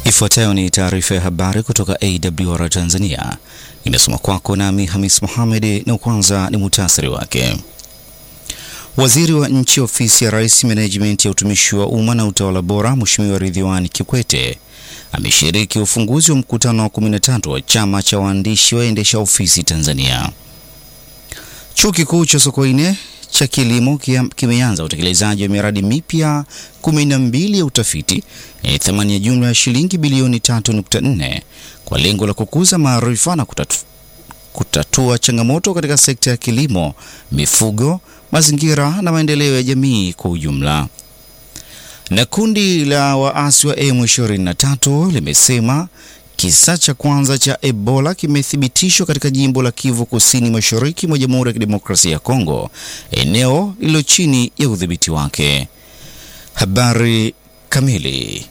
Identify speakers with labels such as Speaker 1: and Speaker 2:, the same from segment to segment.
Speaker 1: Ifuatayo ni taarifa ya habari kutoka AWR Tanzania, inasoma kwako nami Hamis Mohamed, na kwanza ni muhtasari wake. Waziri wa Nchi, Ofisi ya Rais, Menejimenti ya Utumishi wa Umma na Utawala Bora, Mheshimiwa Ridhiwani Kikwete ameshiriki ufunguzi wa mkutano wa 13 wa Chama cha Waandishi Waendesha Ofisi Tanzania. Chuo Kikuu cha Sokoine cha kilimo kimeanza utekelezaji wa miradi mipya 12 ya utafiti yenye thamani ya jumla ya shilingi bilioni 3.4 kwa lengo la kukuza maarifa na kutatu, kutatua changamoto katika sekta ya kilimo, mifugo, mazingira na maendeleo ya jamii kwa ujumla. Na kundi la waasi wa M23 limesema kisa cha kwanza cha Ebola kimethibitishwa katika jimbo la Kivu Kusini Mashariki mwa Jamhuri ya Kidemokrasia ya Kongo, eneo lililo chini ya udhibiti wake. Habari kamili.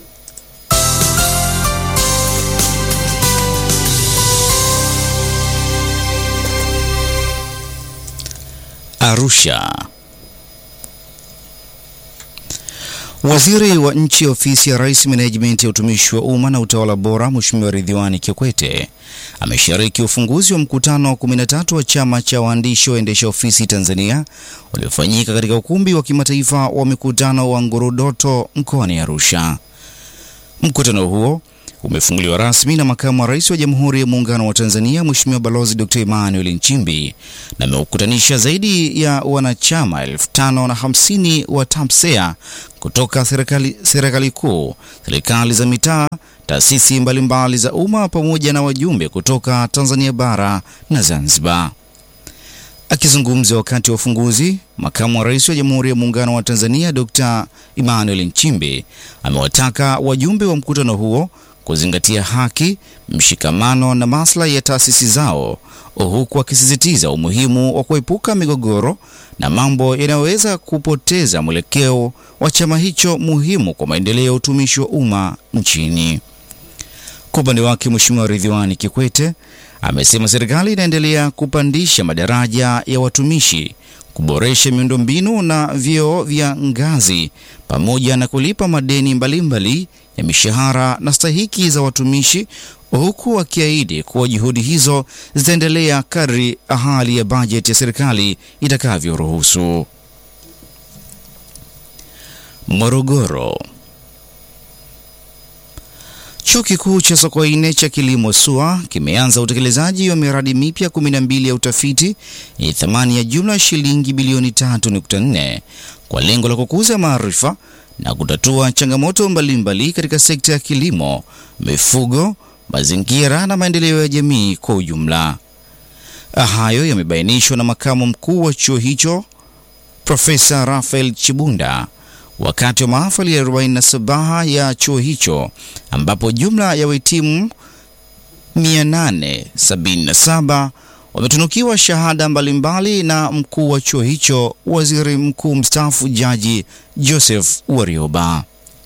Speaker 1: Arusha. Waziri wa Nchi, Ofisi ya Rais, Menejimenti ya Utumishi wa Umma na Utawala Bora, Mheshimiwa Ridhiwani Kikwete ameshiriki ufunguzi wa mkutano wa 13 wa Chama cha Waandishi Waendesha Ofisi Tanzania uliofanyika katika ukumbi wa kimataifa wa mikutano wa Ngorodoto mkoani Arusha. Mkutano huo umefunguliwa rasmi na Makamu wa Rais wa Jamhuri ya Muungano wa Tanzania, Mheshimiwa Balozi Dr. Emmanuel Nchimbi na ameukutanisha zaidi ya wanachama elfu tano na hamsini wa TAMSEA kutoka serikali, serikali kuu, serikali za mitaa, taasisi mbalimbali za umma pamoja na wajumbe kutoka Tanzania bara na Zanzibar. Akizungumza wakati wa ufunguzi, Makamu wa Rais wa Jamhuri ya Muungano wa Tanzania Dr. Emmanuel Nchimbi amewataka wajumbe wa mkutano huo kuzingatia haki, mshikamano na maslahi ya taasisi zao, huku akisisitiza umuhimu wa kuepuka migogoro na mambo yanayoweza kupoteza mwelekeo wa chama hicho muhimu kwa maendeleo ya utumishi wa umma nchini. Kwa upande wake, Mheshimiwa Ridhiwani Kikwete amesema serikali inaendelea kupandisha madaraja ya watumishi, kuboresha miundombinu na vyeo vya ngazi pamoja na kulipa madeni mbalimbali mbali ya mishahara na stahiki za watumishi huku akiahidi kuwa juhudi hizo zitaendelea kadri hali ya bajeti ya serikali itakavyoruhusu. Morogoro. Chuo Kikuu cha Sokoine cha kilimo SUA kimeanza utekelezaji wa miradi mipya 12 ya utafiti yenye thamani ya jumla ya shilingi bilioni 3.4 kwa lengo la kukuza maarifa na kutatua changamoto mbalimbali katika sekta ya kilimo, mifugo, mazingira na maendeleo ya jamii kwa ujumla. Hayo yamebainishwa na makamu mkuu wa chuo hicho Profesa Rafael Chibunda wakati wa mahafali ya 47 ya chuo hicho ambapo jumla ya wahitimu 877 wametunukiwa shahada mbalimbali na mkuu wa chuo hicho, waziri mkuu mstaafu Jaji Joseph Warioba.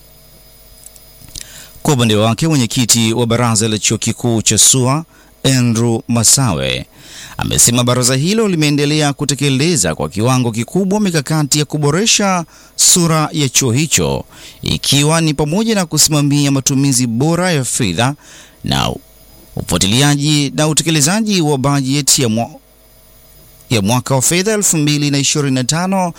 Speaker 1: Kwa upande wake, mwenyekiti wa baraza la chuo kikuu cha SUA Andrew Masawe amesema baraza hilo limeendelea kutekeleza kwa kiwango kikubwa mikakati ya kuboresha sura ya chuo hicho ikiwa ni pamoja na kusimamia matumizi bora ya fedha na ufuatiliaji na utekelezaji wa bajeti ya, mwa, ya mwaka wa fedha 2025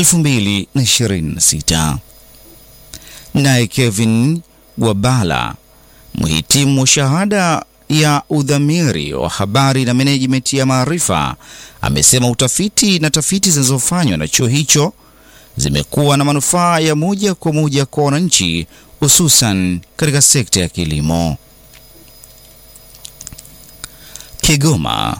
Speaker 1: 2026. Naye Kevin Wabala mhitimu wa shahada ya udhamiri wa habari na management ya maarifa amesema utafiti na tafiti zinazofanywa na chuo hicho zimekuwa na manufaa ya moja kwa moja kwa wananchi hususan katika sekta ya kilimo. Kigoma.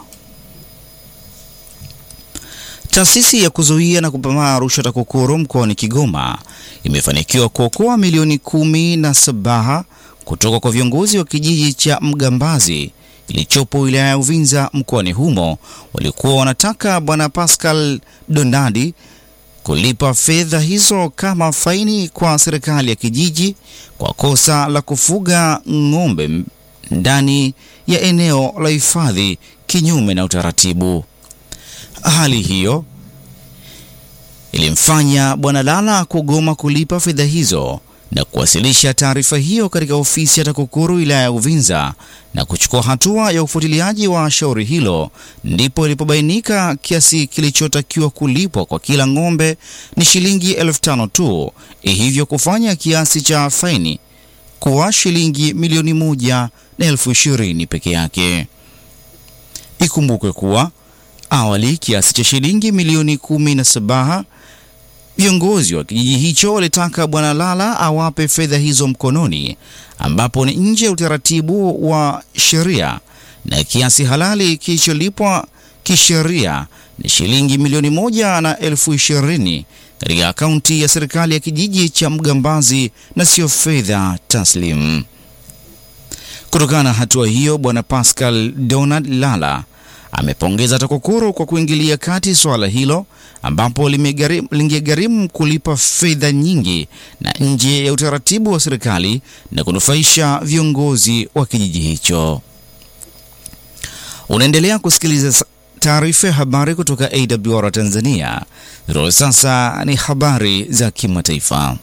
Speaker 1: Taasisi ya kuzuia na kupambana rushwa TAKUKURU mkoani Kigoma imefanikiwa kuokoa milioni kumi na saba kutoka kwa viongozi wa kijiji cha Mgambazi kilichopo wilaya ya Uvinza mkoani humo walikuwa wanataka Bwana Pascal Donadi kulipa fedha hizo kama faini kwa serikali ya kijiji kwa kosa la kufuga ng'ombe ndani ya eneo la hifadhi kinyume na utaratibu. Hali hiyo ilimfanya Bwana Lala kugoma kulipa fedha hizo na kuwasilisha taarifa hiyo katika ofisi ya TAKUKURU wilaya ya Uvinza na kuchukua hatua ya ufuatiliaji wa shauri hilo, ndipo ilipobainika kiasi kilichotakiwa kulipwa kwa kila ng'ombe ni shilingi elfu tano tu, hivyo kufanya kiasi cha faini kuwa shilingi milioni moja na elfu ishirini peke yake. Ikumbukwe kuwa awali kiasi cha shilingi milioni kumi na saba viongozi wa kijiji hicho walitaka Bwana Lala awape fedha hizo mkononi, ambapo ni nje ya utaratibu wa sheria, na kiasi halali kilicholipwa kisheria ni shilingi milioni moja na elfu ishirini katika akaunti ya serikali ya kijiji cha Mgambazi na sio fedha taslim. Kutokana na hatua hiyo, Bwana Pascal Donald Lala amepongeza TAKUKURU kwa kuingilia kati swala hilo ambapo lingegharimu kulipa fedha nyingi na nje ya utaratibu wa serikali na kunufaisha viongozi wa kijiji hicho. Unaendelea kusikiliza taarifa ya habari kutoka AWR Tanzania. Ziro sasa ni habari za kimataifa.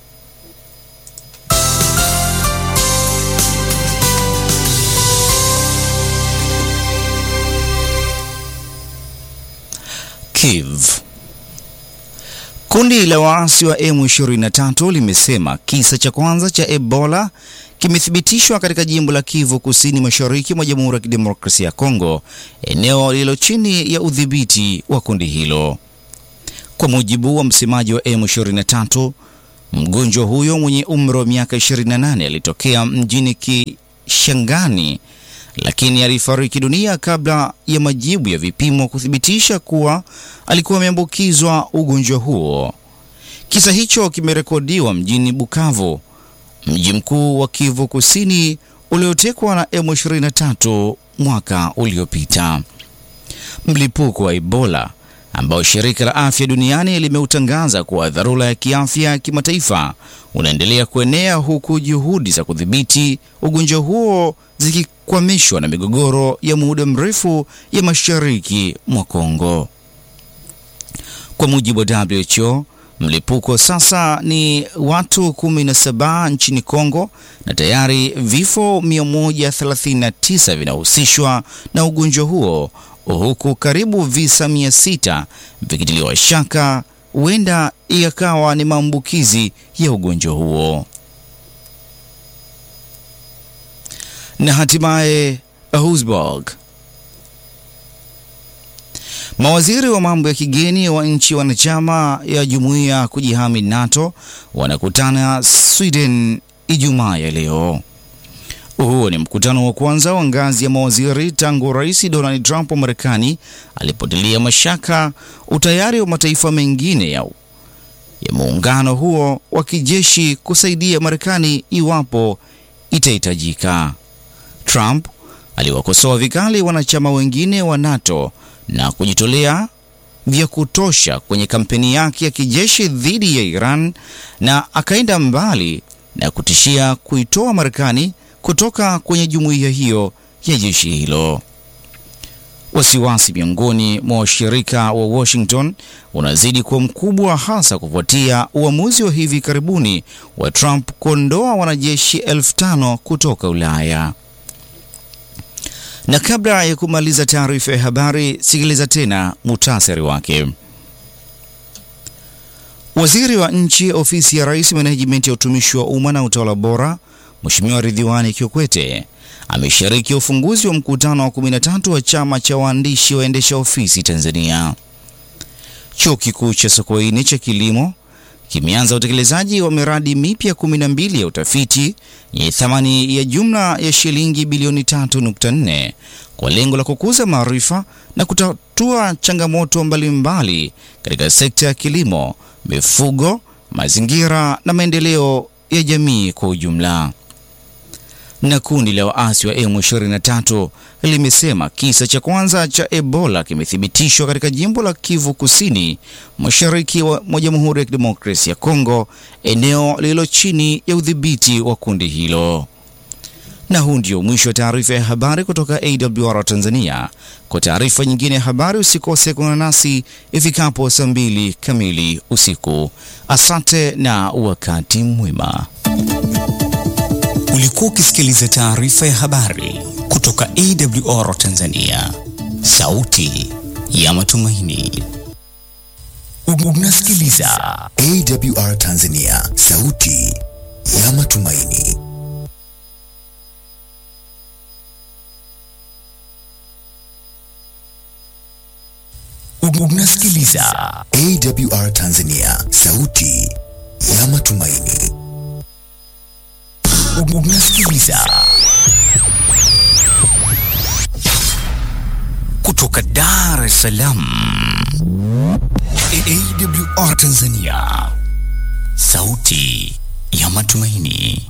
Speaker 1: Kiev. Kundi la waasi wa M23 limesema kisa cha kwanza cha Ebola kimethibitishwa katika jimbo la Kivu Kusini Mashariki mwa Jamhuri ya Kidemokrasia ya Kongo, eneo lililo chini ya udhibiti wa kundi hilo. Kwa mujibu wa msemaji wa M23, mgonjwa huyo mwenye umri wa miaka 28 alitokea mjini Kishangani lakini alifariki dunia kabla ya majibu ya vipimo kuthibitisha kuwa alikuwa ameambukizwa ugonjwa huo. Kisa hicho kimerekodiwa mjini Bukavu, mji mkuu wa Kivu Kusini uliotekwa na M23 mwaka uliopita. Mlipuko wa Ebola ambao shirika la afya duniani limeutangaza kuwa dharura ya kiafya ya kimataifa unaendelea kuenea huku juhudi za kudhibiti ugonjwa huo zikikwamishwa na migogoro ya muda mrefu ya mashariki mwa Kongo. Kwa mujibu wa WHO, mlipuko sasa ni watu 17 nchini Kongo na tayari vifo 139 vinahusishwa na ugonjwa huo huku karibu visa 600 vikitiliwa shaka huenda ikawa ni maambukizi ya ugonjwa huo. Na hatimaye Augsburg, mawaziri wa mambo ya kigeni wa nchi wanachama ya jumuiya kujihami NATO wanakutana Sweden Ijumaa ya leo. Huo ni mkutano wa kwanza wa ngazi ya mawaziri tangu Rais Donald Trump wa Marekani alipotilia mashaka utayari wa mataifa mengine ya, ya muungano huo wa kijeshi kusaidia Marekani iwapo itahitajika. Trump aliwakosoa vikali wanachama wengine wa NATO na kujitolea vya kutosha kwenye kampeni yake ya kijeshi dhidi ya Iran na akaenda mbali na kutishia kuitoa Marekani kutoka kwenye jumuiya hiyo ya jeshi hilo. Wasiwasi miongoni mwa washirika wa Washington unazidi kuwa mkubwa, hasa kufuatia uamuzi wa hivi karibuni wa Trump kuondoa wanajeshi elfu tano kutoka Ulaya. Na kabla ya kumaliza taarifa ya habari, sikiliza tena muhtasari wake. Waziri wa Nchi, Ofisi ya Rais, Menejimenti ya Utumishi wa Umma na Utawala Bora, Mheshimiwa Ridhiwani Kikwete ameshiriki ufunguzi wa mkutano wa 13 wa Chama cha Waandishi Waendesha Ofisi Tanzania. Chuo Kikuu cha Sokoine cha Kilimo kimeanza utekelezaji wa miradi mipya 12 ya utafiti yenye thamani ya jumla ya shilingi bilioni 3.4 kwa lengo la kukuza maarifa na kutatua changamoto mbalimbali katika sekta ya kilimo, mifugo, mazingira na maendeleo ya jamii kwa ujumla. Na kundi la waasi wa M23 limesema kisa cha kwanza cha Ebola kimethibitishwa katika jimbo la Kivu Kusini, mashariki mwa Jamhuri ya Kidemokrasia ya Kongo, eneo lililo chini ya udhibiti wa kundi hilo. Na huu ndio mwisho wa taarifa ya habari kutoka AWR Tanzania. Kwa taarifa nyingine ya habari usikose kuungana nasi ifikapo saa mbili kamili usiku. Asante na wakati mwema. Ulikuwa ukisikiliza taarifa ya habari kutoka AWR Tanzania, sauti ya matumaini. Unasikiliza
Speaker 2: AWR Tanzania, sauti ya matumaini.
Speaker 1: unasikiliza
Speaker 2: AWR Tanzania, sauti ya matumaini.
Speaker 1: unasikiliza kutoka Dar es Salaam, AWR Tanzania, sauti ya matumaini.